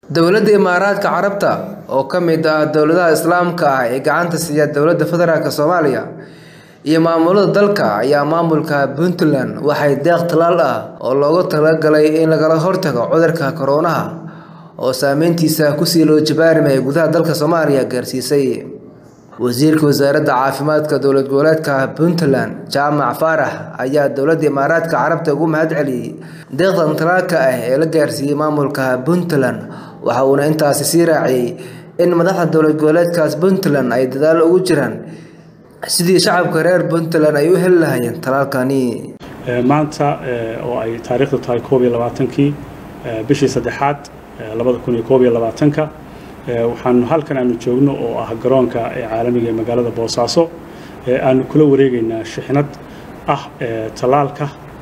Dowladda Imaaraadka Carabta, oo ka mid ah dowladaha Islaamka ah ee gacanta siiya Dowladda Federaalk Soomaaliya iyo maamulada dalka, ayaa maamulka Puntland waxay deeq tallaal ah oo loogu talagalay in lagala hortago cudurka Corona oo saameyntiisa kusii loo jabaaramay gudaha dalka Soomaaliya gaarsiisay. Wasiirka Wasaaradda Caafimaadka Dowlad Goboleedka Puntland, Jaamac Faarax, ayaa Dowladda Imaaraadka Carabta uga mahadceliyay deeqdan tallaalka ah ee la gaarsiiyay maamulka Puntland, waxa uuna intaasi sii raaciyay in madaxda dowlad goboleedka Puntland ay dadaal ugu jiraan sidii shacabka reer Puntland ay u heli lahaayeen tallaalkani. maanta oo ay taariikhdu tahay koob iyo labaatankii bishii saddexaad labada kun iyo koob iyo labaatanka waxaanu halkan aanu joogno oo ah garoonka caalamiga ee magaalada boosaaso aanu kula wareegaynaa shixnad ah tallaalka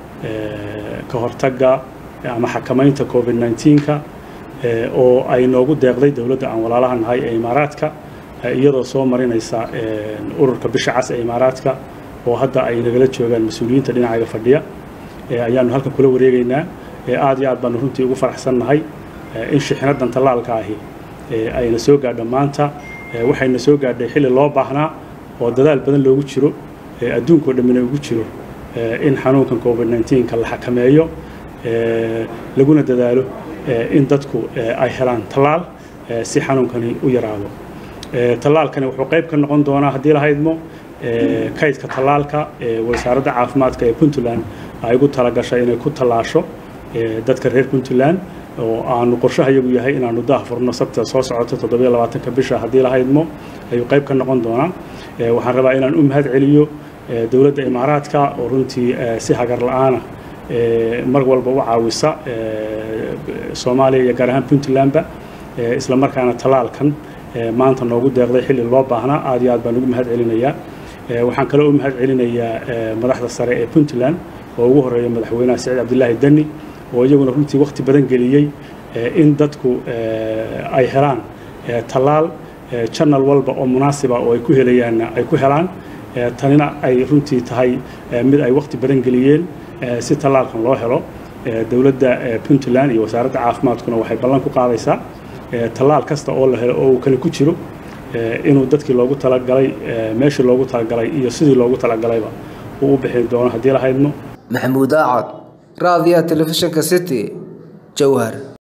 ka hortagga ama xakamaynta covid 19ka oo ay noogu deeqday dowladda aan walaalaha nahay ee imaaraadka iyadoo soo marinaysa ururka bisha cas ee imaaraadka oo hadda ay nagala joogaan mas-uuliyiinta dhinacaga fadhiya ayaanu halkan kula wareegaynaa aad iyo aad baanu runtii ugu faraxsannahay in shixnadan tallaalka ahi ayna soo gaadho maanta waxayna soo gaadhay xilli loo baahnaa oo dadaal badan loogu jiro adduunkao dhammina ugu jiro in xanuunkan covid 19ka la xakameeyo laguna dadaalo in dadku ay helaan tallaal si xanuunkani u yaraado tallaalkani wuxuu qayb ka noqon doonaa haddii la haydmo kaydka tallaalka ee wasaaradda caafimaadka ee puntland ay ugu talagashay inay ku tallaasho dadka reer puntland oo aanu qorshaha iyagu yahay inaanu daah furno sabta soo socoto toddobiyo labaatanka bisha haddii la haydmo ayuu qayb ka noqon doonaa waxaan rabaa inaan u mahad celiyo dowladda imaaraadka oo runtii si hagar la-aana mar walba u caawisa soomaaliya iyo gaar ahaan puntlandba isla markaana tallaalkan maanta noogu deeqday xilli loo baahnaa aad iyo aad baan ugu mahad celinayaa waxaan kaloo u mahad celinayaa madaxda sare ee puntland oo ugu horeeya madaxweynaha siciid cabdilaahi deni oo iyaguna runtii wakhti badan geliyey in dadku ay helaan tallaal janal walba oo munaasiba oo ay ku helayaanna ay ku helaan tanina ay runtii tahay mid ay wakhti badan geliyeen si tallaalkan loo helo dowladda puntland iyo wasaaradda caafimaadkuna waxay ballan ku qaadaysaa tallaal kasta oo la helo oo uu kale ku jiro inuu dadkii loogu talagalay meeshii loogu talagalay iyo sidii loogu talagalayba uu u bixi doono haddii la haydmo maxamuud aacad raadiyaha telefishinka city jowhar